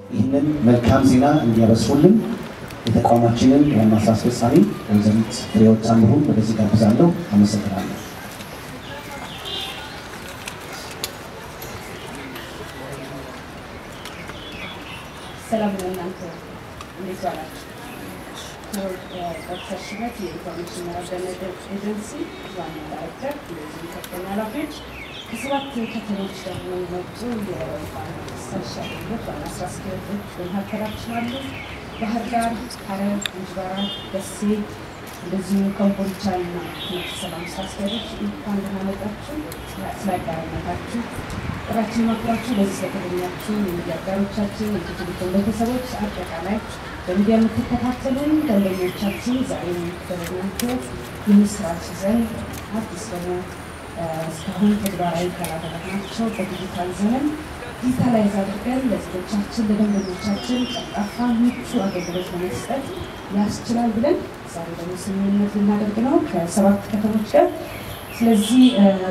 ይህንን መልካም ዜና እንዲያበስሩልን የተቋማችንን ዋና ስራ አስፈጻሚ ወይዘሪት ፍሬሕይወት ታምሩን ወደዚህ ጋብዛለሁ። አመሰግናለሁ። ሰላም ለእናንተ እንዴት ዋላችሁ? ዶክተር ሽመት የኢንፎርሜሽን መረጃ ኤጀንሲ ዋና ዳይሬክተር፣ እንደዚሁም ከፍተኛ ኃላፊዎች ከሰባት ከተሞች ደግሞ የመጡ የስታሻገሮች ዋና ስራ አስኪያጆች በመካከላችን አሉ። ባህር ዳር፣ ሐረር፣ እንጅባራ፣ ደሴ እንደዚሁም ኮምቦልቻ እና ሰላም ስራ አስኪያጆች እንኳን ደህና መጣችሁ። ስለ አጋርነታችሁ ጥራችን ማክራችሁ ለዚህ ስለተገኛችሁ የሚዲያ አጋሮቻችን፣ የቴሌቪዥን ቤተሰቦች፣ አጠቃላይ በሚዲያ የምትከታተሉን ደንበኞቻችን ዛሬ በናንተ የምስራች ይዘን አዲስ ደግሞ እስካሁን ተግባራዊ ካላደረግናቸው በዲጂታል ዘመን ዲጂታላይዝ አድርገን ለዜጎቻችን ለደንበኞቻችን ቀልጣፋ ምቹ አገልግሎት ለመስጠት ያስችላል ብለን ዛሬ ደግሞ ስምምነት ልናደርግ ነው ከሰባት ከተሞች ጋር። ስለዚህ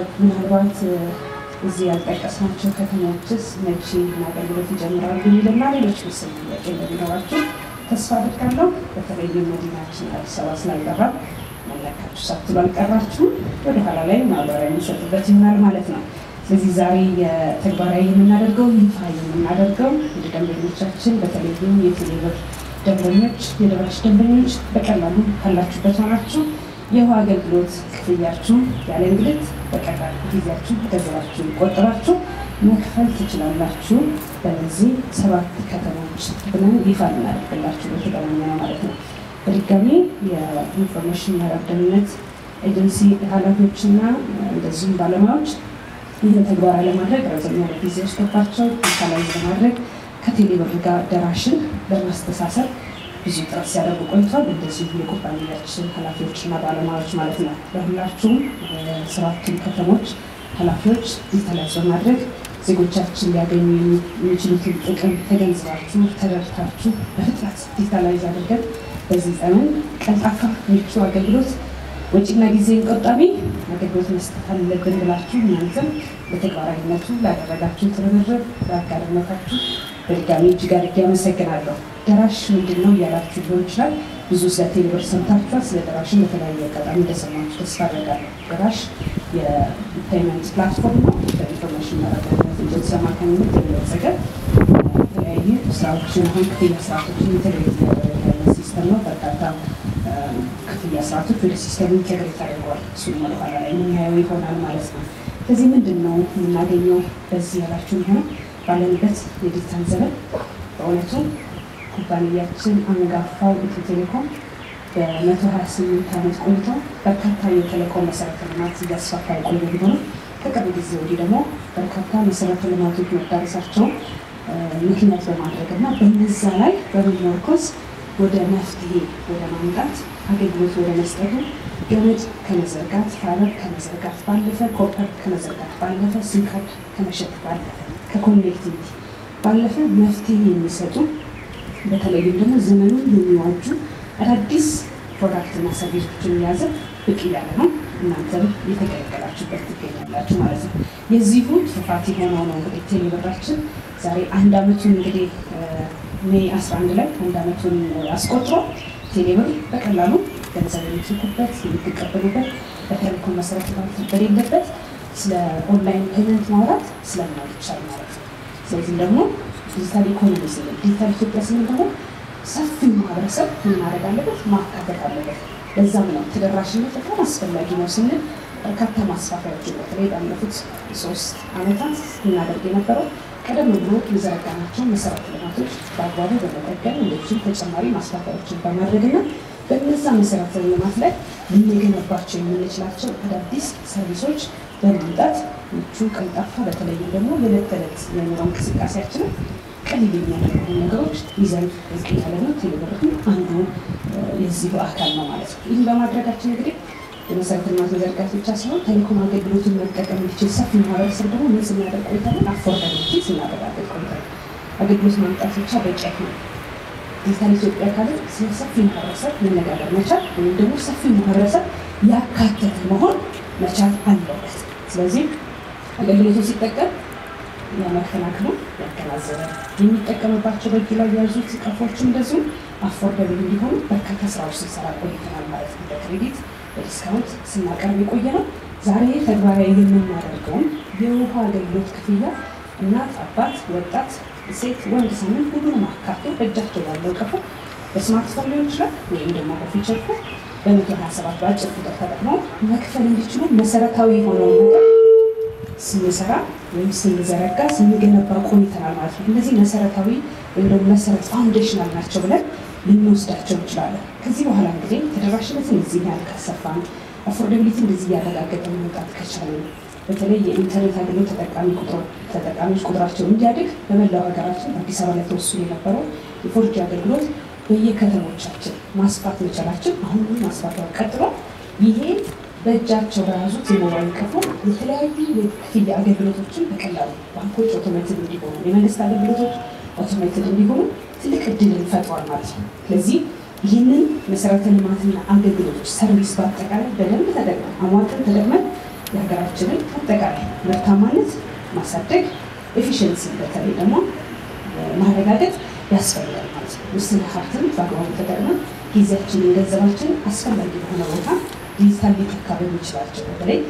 ምናልባት እዚህ ያልጠቀስናቸው ከተሞችስ መቼ አገልግሎት ይጀምራሉ የሚልና ሌሎች ምስል ጥያቄ እንደሚኖራችሁ ተስፋ አድርጋለሁ። በተለይም መዲናችን አዲስ አበባ ስላልጠራ መለካችሁ ሳትሉ አልቀራችሁም። ወደ ኋላ ላይ ማብራሪያ የሚሰጥበት ይሆናል ማለት ነው። ስለዚህ ዛሬ የተግባራዊ የምናደርገው ይፋ የምናደርገው ወደ ደንበኞቻችን በተለይም የቴሌብር ደንበኞች፣ የደራሽ ደንበኞች በቀላሉ ካላችሁበት ሆናችሁ የውሃ አገልግሎት ክፍያችሁ ያለ እንግልት በቀላል ጊዜያችሁ ገንዘባችሁ ቆጥባችሁ መክፈል ትችላላችሁ። በዚህ ሰባት ከተሞች ብለን ይፋ ልናደርግላችሁ በተገናኘ ነው ማለት ነው። በድጋሚ የኢንፎርሜሽን መረብ ደህንነት ኤጀንሲ ኃላፊዎችና እንደዚሁም ባለሙያዎች ይህን ተግባራዊ ለማድረግ ረዘም ያለ ጊዜ ወስዶባቸው ዲጂታላይዝ ለማድረግ ከቴሌብር ጋር ደራሽን በማስተሳሰር ብዙ ጥረት ሲያደርጉ ቆይቷል። እንደዚሁ የኩባንያችን ኃላፊዎችና ባለሙያዎች ማለት ነው። ለሁላችሁም ሰባቱም ከተሞች ኃላፊዎች ዲጂታላይዝ በማድረግ ዜጎቻችን ሊያገኙ የሚችሉትን ጥቅም ተገንዝባችሁ ተረድታችሁ በፍጥነት ዲጂታላይዝ አድርገን በዚህ ዘመን ቀልጣፋ ምቹ አገልግሎት ወጪና ጊዜን ቆጣቢ አገልግሎት መስጠት አለብን ብላችሁ እናንተም በተግባራዊነቱ ላደረጋችሁ ትርብርብ ለአጋርነታችሁ በድጋሚ እጅግ አድርጌ አመሰግናለሁ። ደራሽ ምንድን ነው እያላችሁ ሊሆን ይችላል። ብዙ ስለ ቴሌብር ሰምታችኋል። ስለ ደራሽን በተለያየ አጋጣሚ እንደሰማችሁ ተስፋ አደርጋለሁ። ደራሽ የፔመንት ፕላትፎርም ነው። በኢንፎርሜሽን መረጃ ኤጀንሲ አማካኝነት የበለጸገ የተለያዩ ስራዎችን አሁን ክፍያ ስርዓቶችን ኢንተግሬት እያደረገ ያለ ሲስተም ነው። በርካታ ክፍያ ስርዓቶች ወደ ሲስተሙ ኢንተግሬት ተደርገዋል። እሱን ወደኋላ ላይ የምናየው ይሆናል ማለት ነው። ከዚህ ምንድን ነው የምናገኘው በዚህ ያላችሁ ሆነ ባለንበት የዲጂታል ዘመን በእውነቱ ኩባንያችን አንጋፋው ኢትዮ ቴሌኮም በመቶ ሀያ ስምንት ዓመት ቆይቶ በርካታ የቴሌኮም መሰረተ ልማት እያስፋፋ የቆየ ቢሆንም ከቅርብ ጊዜ ወዲህ ደግሞ በርካታ መሰረተ ልማቶች መዳረሳቸውን ምክንያት በማድረግ እና በነዛ ላይ በመመርኮዝ ወደ መፍትሄ ወደ ማምጣት አገልግሎት ወደ መስጠቱ ገመድ ከመዘርጋት ፋይበር ከመዘርጋት ባለፈ ኮፐር ከመዘርጋት ባለፈ ሲም ካርድ ከመሸጥ ባለፈ ከኮኔክቲቪቲ ባለፈ መፍትሄ የሚሰጡ በተለይም ደግሞ ዘመኑን የሚዋጁ አዳዲስ ፕሮዳክትና ሰርቪሶችን የያዘ ብቅ እያለ ነው። እናንተም የተቀላቀላችሁበት ትገኛላችሁ ማለት ነው። የዚሁ ስፋት የሆነው ነው እንግዲህ ቴሌብራችን ዛሬ አንድ አመቱን እንግዲህ ሜይ 11 ላይ አንድ አመቱን አስቆጥሮ ቴሌብር በቀላሉ ገንዘብ የምትልኩበት የምትቀበሉበት በቴሌኮም መሰረት ልማት በሌለበት ስለ ኦንላይን ፔመንት ማውራት ስለማይቻል ማለት ነው። ስለዚህ ደግሞ ዲጂታል ኢኮኖሚ ስንል ዲጂታል ኢትዮጵያ ስንል ደግሞ ሰፊው ማህበረሰብ ምን ማድረግ አለበት? ማካተት አለበት። ለዛም ነው ተደራሽነት በጣም አስፈላጊ ነው ስንል በርካታ ማስፋፊያዎች በተለይ ባለፉት ሶስት አመታት እናደርግ የነበረው ቀደም ብሎ የዘረጋናቸው መሰረተ ልማቶች በአግባቡ በመጠቀም እንደዚሁም ተጨማሪ ማስፋፊያዎችን በማድረግና በእነዛ መሰረተ ልማት ላይ ልንገነባቸው የምንችላቸው አዳዲስ ሰርቪሶች በማምጣት ምቹ፣ ቀልጣፋ በተለይም ደግሞ የዕለት ተዕለት የኑሮ እንቅስቃሴያችንን ቀልል የሚያደርጉ ነገሮች ይዘን እዚህ ያለ ነው። ቴሌብርም አንዱ የዚሁ አካል ነው ማለት ነው። ይህን በማድረጋችን እንግዲህ የመሰረተ ልማት መዘርጋት ብቻ ሳይሆን ቴሌኮም አገልግሎትን መጠቀም የሚችል ሰፊ ማህበረሰብ ደግሞ ምን ስናደርግ ቆይታለን? አፎርዳቢሊቲ ስናረጋግጥ ቆይታለን። አገልግሎት ማምጣት ብቻ በቂ አይሆንም። ዲጂታል ኢትዮጵያ ካለ ስለ ሰፊ ማህበረሰብ መነጋገር መቻል ወይም ደግሞ ሰፊ ማህበረሰብ ያካተተ መሆን መቻል አለበት። ስለዚህ አገልግሎቱ ሲጠቀም የመክፈል አቅሙን ያገናዘበ የሚጠቀምባቸው በእጁ ላይ የያዙት ቀፎችም እንደዚሁ አፎርደብል እንዲሆኑ በርካታ ስራዎች ስንሰራ ቆይተናል ማለት ነው። በክሬዲት በዲስካውንት ስናቀርብ የቆየ ነው። ዛሬ ተግባራዊ የምናደርገውን የውሃ አገልግሎት ክፍያ እናት፣ አባት፣ ወጣት፣ ሴት፣ ወንድ ሳይል ሁሉንም አካቶ እጃቸው ባለው ቀፎ በስማርትፎን ሊሆን ይችላል ወይም ደግሞ በፊቸር ፎን በመቶ ሀያ ሰባት በአጭር ቁጥር ተጠቅመው መክፈል እንዲችሉ መሰረታዊ የሆነውን ነገር ስንሰራ ወይም ስንዘረጋ ስንገነባ ቆይተናል ማለት ነው። እነዚህ መሰረታዊ ወይም ደግሞ መሰረት ፋውንዴሽናል ናቸው ብለን ልንወስዳቸው እንችላለን። ከዚህ በኋላ እንግዲህ ተደራሽነትን እዚህ ያህል ካሰፋን፣ አፎርደቢሊቲ እንደዚህ እያረጋገጠ መምጣት ከቻለን በተለይ የኢንተርኔት አገልግሎት ተጠቃሚ ተጠቃሚዎች ቁጥራቸው እንዲያድግ በመላው ሀገራችን አዲስ አበባ ላይ ተወስኖ የነበረው የፎርጂ አገልግሎት በየከተሞቻችን ማስፋት መቻላችን አሁን ማስፋት ቀጥሎ ይሄ በእጃቸው በያዙት የሞባይል ቀፎ የተለያዩ የክፍያ አገልግሎቶችን በቀላሉ ባንኮች ኦቶሜትድ እንዲሆኑ፣ የመንግስት አገልግሎቶች ኦቶሜትድ እንዲሆኑ ትልቅ እድልን ፈጥሯል ማለት ነው። ስለዚህ ይህንን መሰረተ ልማትና አገልግሎቶች ሰርቪስ በአጠቃላይ በደንብ ተጠቅመን አሟጠን ተጠቅመን የሀገራችንን አጠቃላይ ምርታማነት ማሳደግ ኤፊሽንሲ በተለይ ደግሞ ማረጋገጥ ያስፈልጋል ማለት ነው። ውስን ሀብትን በአግባቡ ተጠቅመን ጊዜያችንን፣ ገንዘባችንን አስፈላጊ በሆነ ቦታ ዲጂታል ሊተካ በሚችላቸው በተለይ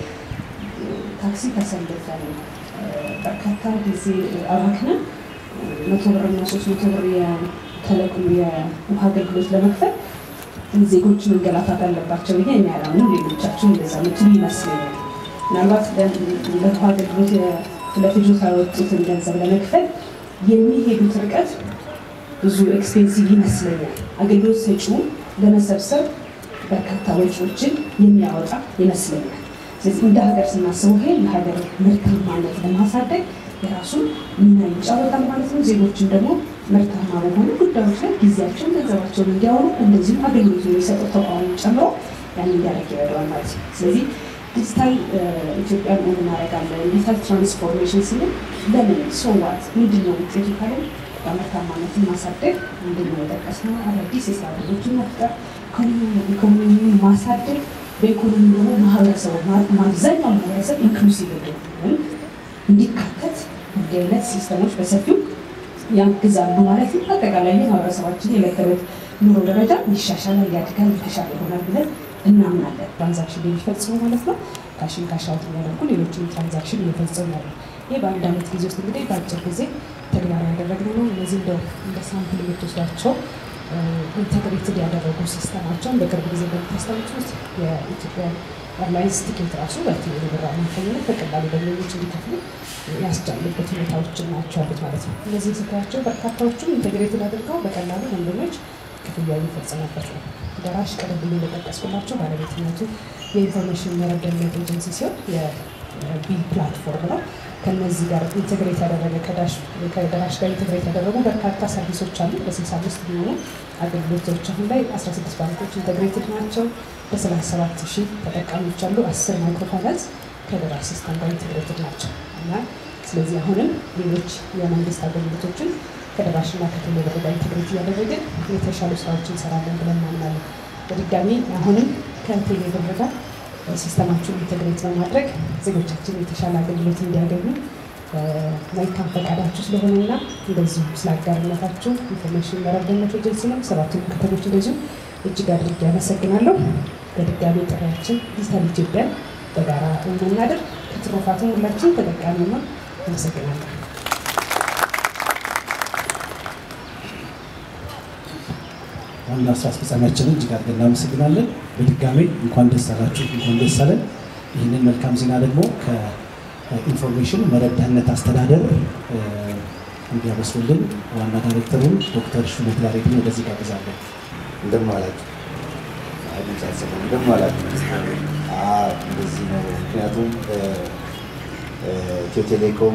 ታክሲ ተሰልፈን በርካታ ጊዜ አባክነን መቶ ብርና ሶስት መቶ ብር የተለቅሙ የውሃ አገልግሎት ለመክፈል ዜጎች መንገላታት አለባቸው ብዬ የሚያላምኑ ሌሎቻችሁ እንደዛ ምትሉ ይመስለኛል። ምናልባት ለውሃ አገልግሎት ለፍጆታ ያወጡትን ገንዘብ ለመክፈል የሚሄዱት ርቀት ብዙ ኤክስፔንሲቭ ይመስለኛል። አገልግሎት ሰጪው ለመሰብሰብ በርካታ ወጪዎችን የሚያወጣ ይመስለኛል። ስለዚህ እንደ ሀገር ስናስበው ይሄ የሀገር ምርታማነት ለማሳደግ የራሱን ሚና ይጫወታል ማለት ነው። ዜጎችን ደግሞ ምርታማ በሆኑ ጉዳዮች ላይ ጊዜያቸውን፣ ገንዘባቸውን እንዲያወሩ እንደዚሁም አገልግሎት የሚሰጠው ተቋሚ ጨምሮ ያን እንዲያደርግ ይረዳዋል ማለት ነው። ስለዚህ ዲጂታል ኢትዮጵያን ሆን እናደርጋለን ዲጂታል ትራንስፎርሜሽን ስንል ለምን ሶዋት ምንድን ነው ውጤቱ ካለን በምርታማነትን ማሳደግ ምንድን ነው የጠቀስነው አዳዲስ የስራ ዕድሎችን መፍጠር ኢኮኖሚውን ማሳደግ በኢኮኖሚ ደግሞ ማህበረሰቡ አብዛኛው ማህበረሰብ ኢንክሉሲቭ ወይም እንዲካተት እንዲህ አይነት ሲስተሞች በሰፊው ያግዛሉ ማለት ነው። አጠቃላይ ማህበረሰባችን የዕለት ተዕለት ኑሮ ደረጃ ይሻሻላል፣ ያድጋል፣ የተሻለ ይሆናል ብለን እናምናለን። ትራንዛክሽን የሚፈጽሙ ማለት ነው። ካሽን ካሻውት የሚያደርጉ ሌሎችን ትራንዛክሽን እየፈጸሙ ያሉ ይህ በአንድ ዓመት ጊዜ ውስጥ እንግዲህ በአጭር ጊዜ ተግባራዊ ያደረግነው ነው። እነዚህ እንደው እንደ ሳምፕል የምትወስዷቸው ኢንተግሬትድ ያደረጉ ሲስተማቸውን በቅርብ ጊዜ እንደምታስታውሱት የኢትዮጵያ ኤርላይንስ ቲኬት ራሱ በቴሌ ብር አማካኝነት በቀላሉ ደንበኞች እንዲከፍሉ ያስቻሉበት ሁኔታዎችን ናቸው ያሉት ማለት ነው። እነዚህ ስታያቸው በርካታዎቹም ኢንተግሬትድ አድርገው በቀላሉ ደንበኞች ክፍያ የሚፈጸሙበት ነው። ደራሽ ቀደም ብዬ እንደጠቀስኩላቸው ባለቤትነቱ የኢንፎርሜሽን መረብ ደህንነት ኤጀንሲ ሲሆን የቢል ፕላትፎርም ነው። ከነዚህ ጋር ኢንቴግሬት ያደረገ ከደራሽ ጋር ኢንቴግሬት ያደረጉ በርካታ ሰርቪሶች አሉ። በስልሳ አምስት የሚሆኑ አገልግሎቶች አሁን ላይ አስራ ስድስት ባንኮች ኢንቴግሬትድ ናቸው። በሰላሳ ሰባት ሺህ ተጠቃሚዎች አሉ። አስር ማይክሮፋይናንስ ከደራሽ ሲስተም ጋር ኢንቴግሬትድ ናቸው እና ስለዚህ አሁንም ሌሎች የመንግስት አገልግሎቶችን ከደራሽና ከቴሌ ብር ጋር ኢንቴግሬት እያደረግን የተሻሉ ስራዎችን እንሰራለን ብለን እናምናለን። በድጋሚ አሁንም ከቴሌ ብር ጋር ሲስተማችሁን ኢንቴግሬት በማድረግ ዜጎቻችን የተሻለ አገልግሎት እንዲያገኙ መልካም ፈቃዳችሁ ስለሆነና እንደዚሁ ስለ አጋርነታችሁ ኢንፎርሜሽን መረብ ደህንነት ኤጀንሲንም ሰባቱን ከተሞች እንደዚሁ እጅግ አድርጌ አመሰግናለሁ። በድጋሚ ጥሪያችን ዲጂታል ኢትዮጵያን በጋራ እናድርግ። ከትሩፋቱም ሁላችን ተጠቃሚ ነው። አመሰግናለሁ። ዋና ስራ አስፈጻሚያችንን እጅግ አድርገን እናመሰግናለን። በድጋሚ እንኳን ደስ አላችሁ፣ እንኳን ደስ አለን። ይህንን መልካም ዜና ደግሞ ከኢንፎርሜሽን መረብ ደህንነት አስተዳደር እንዲያበስሩልን ዋና ዳይሬክተሩን ዶክተር ሹመት ያሬድን ወደዚህ ጋብዛለን። እንደምን አላችሁ? እንደምን አላችሁ? እንደዚህ ነው። ምክንያቱም ኢትዮ ቴሌኮም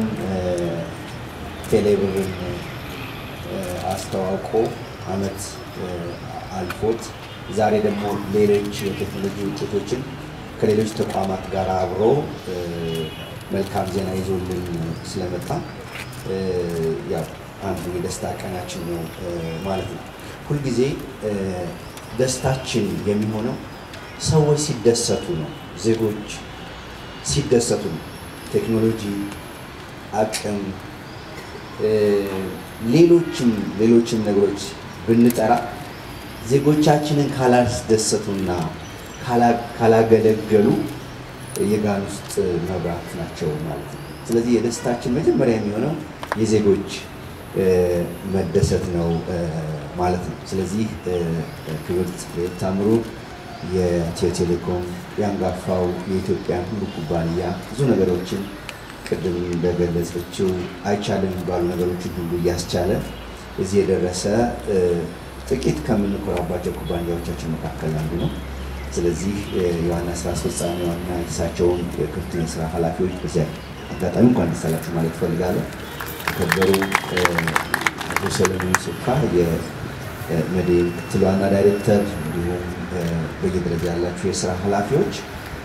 ቴሌብርን አስተዋውቆ አመት አልፎት ዛሬ ደግሞ ሌሎች የቴክኖሎጂ ውጤቶችን ከሌሎች ተቋማት ጋር አብሮ መልካም ዜና ይዞልን ስለመጣ ያው አንዱ የደስታ ቀናችን ነው ማለት ነው። ሁልጊዜ ደስታችን የሚሆነው ሰዎች ሲደሰቱ ነው፣ ዜጎች ሲደሰቱ ነው። ቴክኖሎጂ አቅም ሌሎችም ሌሎችም ነገሮች ብንጠራ ዜጎቻችንን ካላስደሰቱና ካላገለገሉ የጋን ውስጥ መብራት ናቸው ማለት ነው። ስለዚህ የደስታችን መጀመሪያ የሚሆነው የዜጎች መደሰት ነው ማለት ነው። ስለዚህ ክብርት ልዕልት ታምሩ የኢትዮ ቴሌኮም የአንጋፋው የኢትዮጵያን ሁሉ ኩባንያ ብዙ ነገሮችን ቅድም እንደገለጸችው አይቻልም የሚባሉ ነገሮችን ሁሉ እያስቻለ እዚህ የደረሰ ጥቂት ከምንኮራባቸው ኩባንያዎቻችን መካከል አንዱ ነው። ስለዚህ የዋና ስራ አስፈጻሚ ዋና እሳቸውን የክፍት የስራ ኃላፊዎች በዚያ አጋጣሚ እንኳን ደስ አላችሁ ማለት እፈልጋለሁ። ከበሩ አቶ ሰለሞን ሱካ የመድን ምክትል ዋና ዳይሬክተር፣ እንዲሁም በየደረጃ ያላችሁ የስራ ኃላፊዎች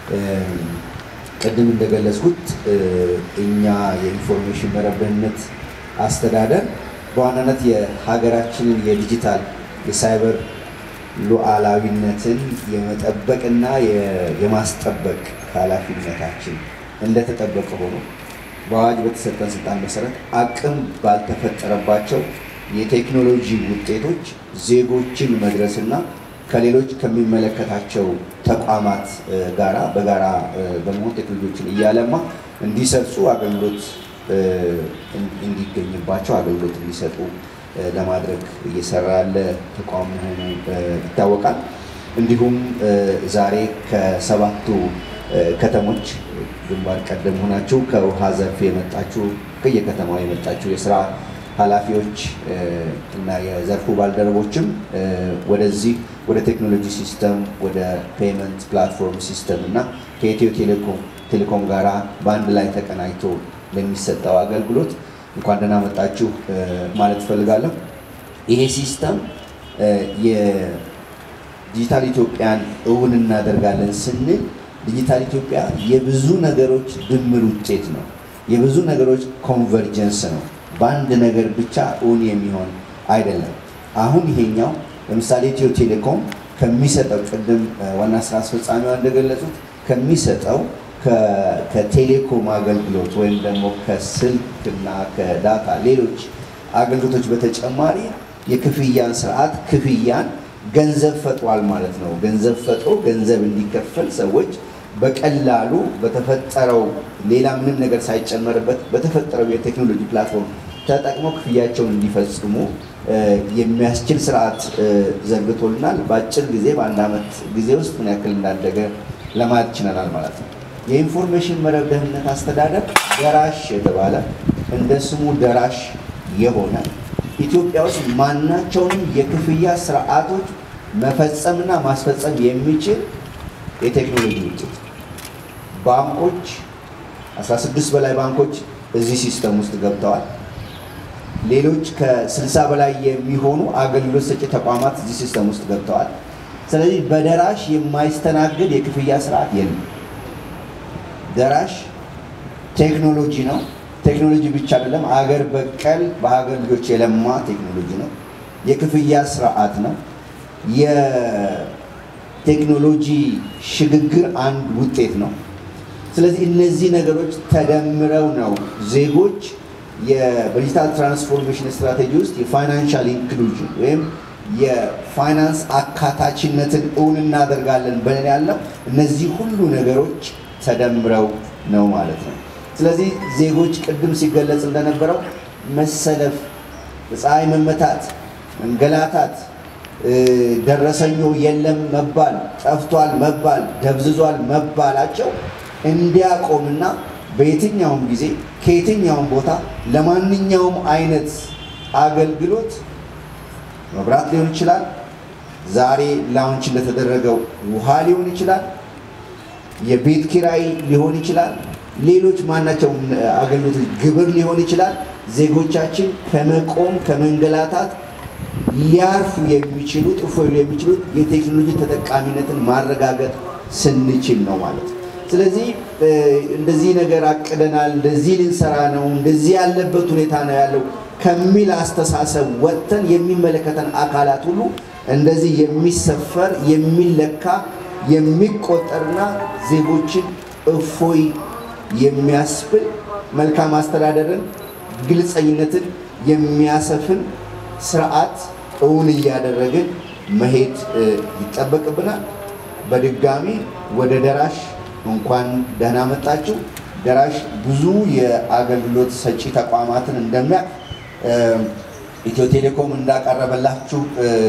ቅድም እንደገለጽኩት እኛ የኢንፎርሜሽን መረብ ደህንነት አስተዳደር በዋናነት የሀገራችንን የዲጂታል የሳይበር ሉዓላዊነትን የመጠበቅና የማስጠበቅ ኃላፊነታችን እንደተጠበቀ ሆኖ በአዋጅ በተሰጠን ስልጣን መሰረት አቅም ባልተፈጠረባቸው የቴክኖሎጂ ውጤቶች ዜጎችን መድረስና ከሌሎች ከሚመለከታቸው ተቋማት ጋራ በጋራ በመሆን ቴክኖሎጂዎችን እያለማ እንዲሰርጹ አገልግሎት እንዲገኝባቸው አገልግሎት እንዲሰጡ ለማድረግ እየሰራ ያለ ተቋም መሆኑ ይታወቃል። እንዲሁም ዛሬ ከሰባቱ ከተሞች ግንባር ቀደም ሆናችሁ ከውሃ ዘርፍ የመጣችሁ ከየከተማው የመጣችሁ የስራ ኃላፊዎች እና የዘርፉ ባልደረቦችም ወደዚህ ወደ ቴክኖሎጂ ሲስተም ወደ ፔመንት ፕላትፎርም ሲስተም እና ከኢትዮ ቴሌኮም ቴሌኮም ጋራ በአንድ ላይ ተቀናጅቶ ለሚሰጠው አገልግሎት እንኳን ደህና መጣችሁ ማለት እፈልጋለሁ። ይሄ ሲስተም የዲጂታል ኢትዮጵያን እውን እናደርጋለን ስንል ዲጂታል ኢትዮጵያ የብዙ ነገሮች ድምር ውጤት ነው። የብዙ ነገሮች ኮንቨርጀንስ ነው። በአንድ ነገር ብቻ እውን የሚሆን አይደለም። አሁን ይሄኛው ለምሳሌ ኢትዮ ቴሌኮም ከሚሰጠው ቅድም ዋና ስራ አስፈጻሚዋ እንደገለጹት ከሚሰጠው ከቴሌኮም አገልግሎት ወይም ደግሞ ከስልክ እና ከዳታ ሌሎች አገልግሎቶች በተጨማሪ የክፍያን ስርዓት ክፍያን ገንዘብ ፈጥሯል ማለት ነው። ገንዘብ ፈጥሮ ገንዘብ እንዲከፈል ሰዎች በቀላሉ በተፈጠረው ሌላ ምንም ነገር ሳይጨመርበት በተፈጠረው የቴክኖሎጂ ፕላትፎርም ተጠቅመው ክፍያቸውን እንዲፈጽሙ የሚያስችል ስርዓት ዘርግቶልናል። በአጭር ጊዜ በአንድ ዓመት ጊዜ ውስጥ ምን ያክል እንዳደገ ለማየት ችለናል ማለት ነው። የኢንፎርሜሽን መረብ ደህንነት አስተዳደር ደራሽ የተባለ እንደ ስሙ ደራሽ የሆነ ኢትዮጵያ ውስጥ ማናቸውንም የክፍያ ስርዓቶች መፈጸምና ማስፈጸም የሚችል የቴክኖሎጂ ውጤት ባንኮች 16 በላይ ባንኮች እዚህ ሲስተም ውስጥ ገብተዋል። ሌሎች ከ60 በላይ የሚሆኑ አገልግሎት ሰጪ ተቋማት እዚህ ሲስተም ውስጥ ገብተዋል። ስለዚህ በደራሽ የማይስተናገድ የክፍያ ስርዓት የለም። ደራሽ ቴክኖሎጂ ነው። ቴክኖሎጂ ብቻ አይደለም፣ አገር በቀል በሀገር ልጆች የለማ ቴክኖሎጂ ነው። የክፍያ ስርዓት ነው። የቴክኖሎጂ ሽግግር አንድ ውጤት ነው። ስለዚህ እነዚህ ነገሮች ተደምረው ነው ዜጎች በዲጂታል ትራንስፎርሜሽን ስትራቴጂ ውስጥ የፋይናንሻል ኢንክሉዥን ወይም የፋይናንስ አካታችነትን እውን እናደርጋለን ብለን ያለው እነዚህ ሁሉ ነገሮች ተደምረው ነው ማለት ነው። ስለዚህ ዜጎች ቅድም ሲገለጽ እንደነበረው መሰለፍ፣ ፀሐይ መመታት፣ መንገላታት፣ ደረሰኞ የለም መባል፣ ጠፍቷል መባል፣ ደብዝዟል መባላቸው እንዲያቆምና በየትኛውም ጊዜ ከየትኛውም ቦታ ለማንኛውም አይነት አገልግሎት መብራት ሊሆን ይችላል፣ ዛሬ ላውንች እንደተደረገው ውሃ ሊሆን ይችላል፣ የቤት ኪራይ ሊሆን ይችላል፣ ሌሎች ማናቸውም አገልግሎቶች ግብር ሊሆን ይችላል። ዜጎቻችን ከመቆም ከመንገላታት ሊያርፉ የሚችሉት እፎይ የሚችሉት የቴክኖሎጂ ተጠቃሚነትን ማረጋገጥ ስንችል ነው ማለት ነው። ስለዚህ እንደዚህ ነገር አቅደናል፣ እንደዚህ ልንሰራ ነው፣ እንደዚህ ያለበት ሁኔታ ነው ያለው ከሚል አስተሳሰብ ወጥተን የሚመለከተን አካላት ሁሉ እንደዚህ የሚሰፈር የሚለካ የሚቆጠርና ዜጎችን እፎይ የሚያስብል መልካም አስተዳደርን ግልጸኝነትን የሚያሰፍን ስርዓት እውን እያደረግን መሄድ ይጠበቅብናል። በድጋሚ ወደ ደራሽ እንኳን ደህና መጣችሁ። ደራሽ ብዙ የአገልግሎት ሰጪ ተቋማትን እንደሚያውቅ ኢትዮ ቴሌኮም እንዳቀረበላችሁ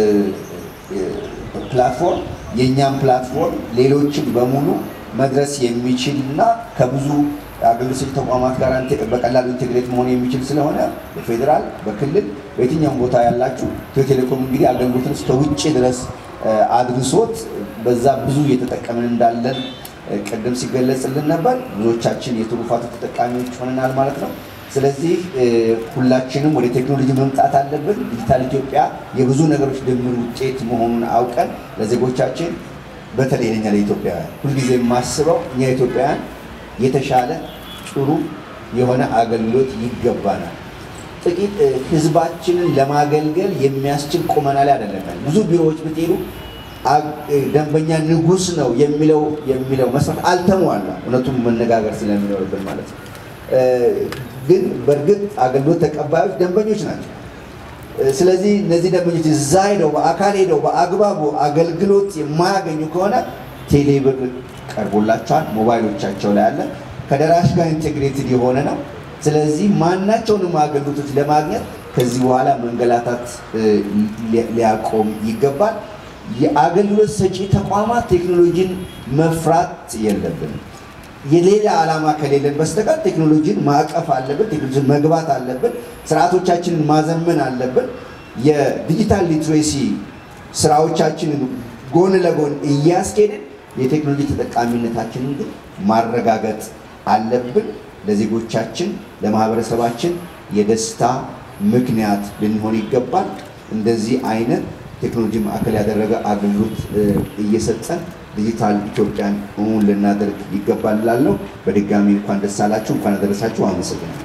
ፕላትፎርም የእኛም ፕላትፎርም ሌሎችን በሙሉ መድረስ የሚችል እና ከብዙ አገልግሎት ሰጪ ተቋማት ጋር በቀላሉ ኢንቴግሬት መሆን የሚችል ስለሆነ በፌዴራል በክልል በየትኛውም ቦታ ያላችሁ ኢትዮ ቴሌኮም እንግዲህ አገልግሎትን እስከ ውጭ ድረስ አድርሶት በዛ ብዙ እየተጠቀምን እንዳለን ቅድም ሲገለጽልን ነበር። ብዙዎቻችን የትሩፋቱ ተጠቃሚዎች ሆነናል ማለት ነው። ስለዚህ ሁላችንም ወደ ቴክኖሎጂ መምጣት አለብን። ዲጂታል ኢትዮጵያ የብዙ ነገሮች ድምር ውጤት መሆኑን አውቀን ለዜጎቻችን በተለይ ለኛ ለኢትዮጵያውያን ሁልጊዜ የማስበው እኛ ኢትዮጵያውያን የተሻለ ጥሩ የሆነ አገልግሎት ይገባናል። ጥቂት ህዝባችንን ለማገልገል የሚያስችል ቁመና ላይ አይደለም። ብዙ ቢሮዎች ብትሄዱ ደንበኛ ንጉስ ነው የሚለው የሚለው መስራት አልተሟላ። እውነቱን መነጋገር ስለሚኖርብን ማለት ነው። ግን በእርግጥ አገልግሎት ተቀባዮች ደንበኞች ናቸው። ስለዚህ እነዚህ ደንበኞች እዛ ሄደው በአካል ሄደው በአግባቡ አገልግሎት የማያገኙ ከሆነ ቴሌብር ቀርቦላቸዋል፣ ሞባይሎቻቸው ላይ አለ። ከደራሽ ጋር ኢንቴግሬትድ የሆነ ነው። ስለዚህ ማናቸውንም አገልግሎቶች ለማግኘት ከዚህ በኋላ መንገላታት ሊያቆም ይገባል። የአገልግሎት ሰጪ ተቋማት ቴክኖሎጂን መፍራት የለብንም። የሌላ ዓላማ ከሌለን በስተቀር ቴክኖሎጂን ማዕቀፍ አለብን። ቴክኖሎጂን መግባት አለብን። ስርዓቶቻችንን ማዘመን አለብን። የዲጂታል ሊትሬሲ ስራዎቻችንን ጎን ለጎን እያስኬድን የቴክኖሎጂ ተጠቃሚነታችንን ግን ማረጋገጥ አለብን። ለዜጎቻችን ለማህበረሰባችን የደስታ ምክንያት ልንሆን ይገባል። እንደዚህ አይነት ቴክኖሎጂ ማዕከል ያደረገ አገልግሎት እየሰጠን ዲጂታል ኢትዮጵያን እውን ልናደርግ ይገባል እላለሁ። በድጋሚ እንኳን ደስ አላችሁ፣ እንኳን አደረሳችሁ። አመሰግናለሁ።